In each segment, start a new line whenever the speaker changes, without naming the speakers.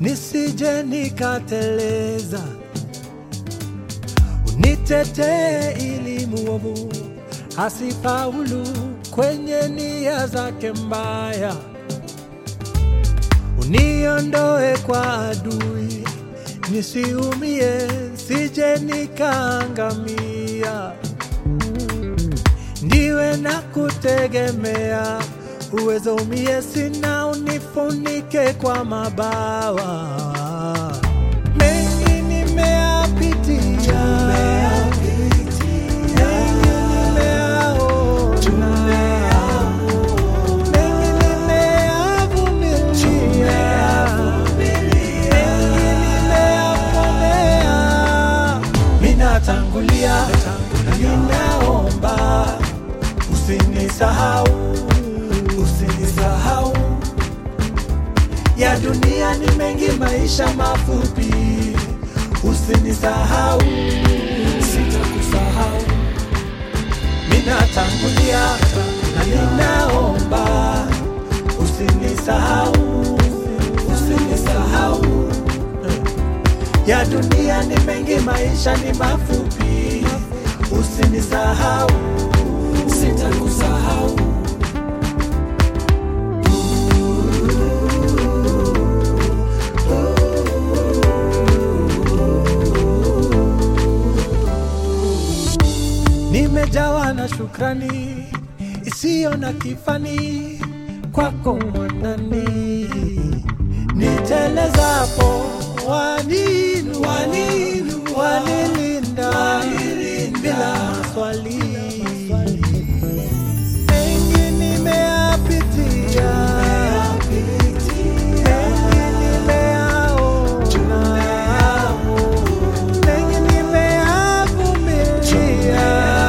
nisije nikateleza. Unitetee ili muovu asifaulu kwenye nia zake mbaya. Uniondoe kwa adui nisiumie, sije nikaangamia. Ndiwe na kutegemea, uwezo umie sina, unifunike kwa mabawa. Mengi nimeyapitia, mengi nimeyaona, mengi nimeyavumilia, mengi nimeyapomea. Minatangulia, ninaomba usinisahau, usinisahau. Ya dunia ni mengi, maisha mafupi, usinisahau, sitakusahau. Minatangulia na ninaomba usinisahau, usinisahau. Ya dunia ni mengi, maisha ni mafupi, usinisahau, sitakusahau. Nimejawa na shukrani isiyo na kifani kwako mwanani, nitelezapo waninu, waninu, wanilinda bila maswali. Mengi nimeyapitia, mengi nimeyaona, mengi nimeyavumilia,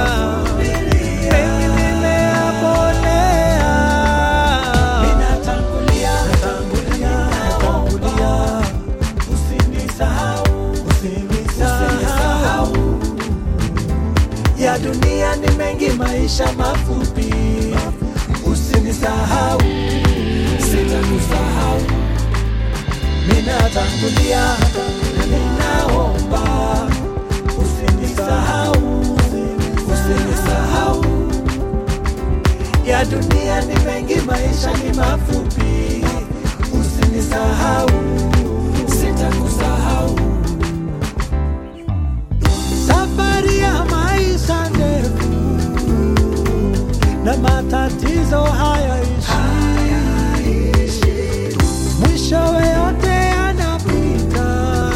mengi nimeyaponea. Ninatangulia, natangulia, usinisahau, usinisahau. Ya dunia ni mengi, maisha mafupi, usinisahau, sitakusahau. Ninatangulia na ninaomba, usinisahau, usinisahau. Ya dunia ni mengi, maisha ni mafupi, usinisahau, sitakusahau. Safari ya maisha ndefu na matatizo hayaishi, mwishowe yote yanapita.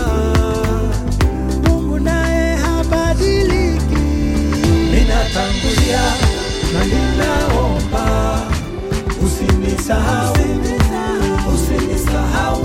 Mungu naye habadiliki. Ninatangulia na ninaomba, usinisahau, usinisahau.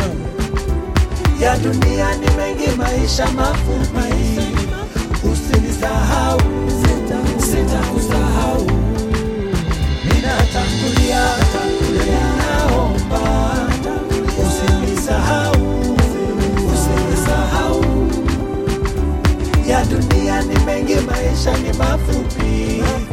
Ya dunia ni mengi, maisha mafupi, usinisahau, sitakusahau. Ninatangulia, ninaomba, usinisahau, usinisahau. Ya dunia ni mengi, maisha ni mafupi,